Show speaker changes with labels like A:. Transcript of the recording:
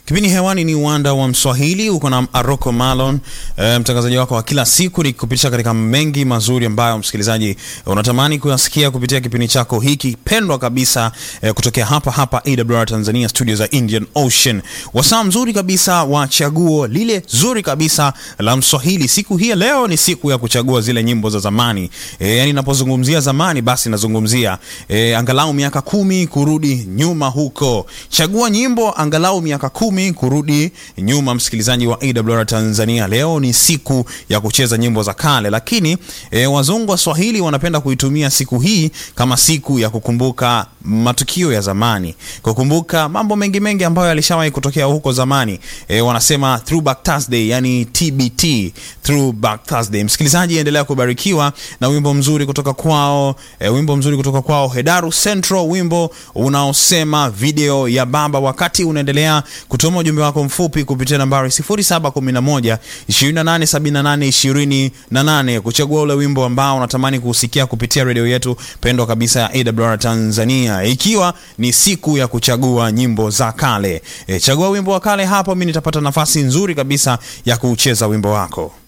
A: Kipindi hewani ni uwanda wa Mswahili, uko na Aroko Malon, e, mtangazaji wako wa kila siku, nikupitisha katika mengi mazuri ambayo msikilizaji unatamani kuyasikia kupitia kipindi chako hiki pendwa kabisa, e, kutokea hapa hapa AWR Tanzania, studio za Indian Ocean, wasaa mzuri kabisa wa chaguo lile zuri kabisa la Mswahili. Siku hii ya leo ni siku ya kuchagua zile nyimbo za zamani, e, yani napozungumzia zamani, basi nazungumzia e, angalau miaka kumi kurudi nyuma huko. Chagua nyimbo angalau miaka kumi kurudi nyuma, msikilizaji wa AWR Tanzania. Leo ni siku ya kucheza nyimbo za kale, lakini e, wazungu wa Swahili wanapenda kuitumia siku hii kama siku ya kukumbuka matukio ya zamani, kukumbuka mambo mengi mengi ambayo yalishawahi kutokea huko zamani. E, wanasema throwback Thursday, yani TBT, throwback Thursday. Msikilizaji, endelea kubarikiwa na wimbo mzuri kutoka kwao, e, wimbo mzuri kutoka kwao Hedaru Central, wimbo unaosema video ya baba. Wakati unaendelea kutuma ujumbe wako mfupi kupitia nambari 0711 2878 28 kuchagua ule wimbo ambao unatamani kuusikia kupitia redio yetu pendwa kabisa ya AWR Tanzania, ikiwa ni siku ya kuchagua nyimbo za kale. E, chagua wimbo wa kale hapo, mimi nitapata nafasi nzuri kabisa ya kuucheza wimbo wako.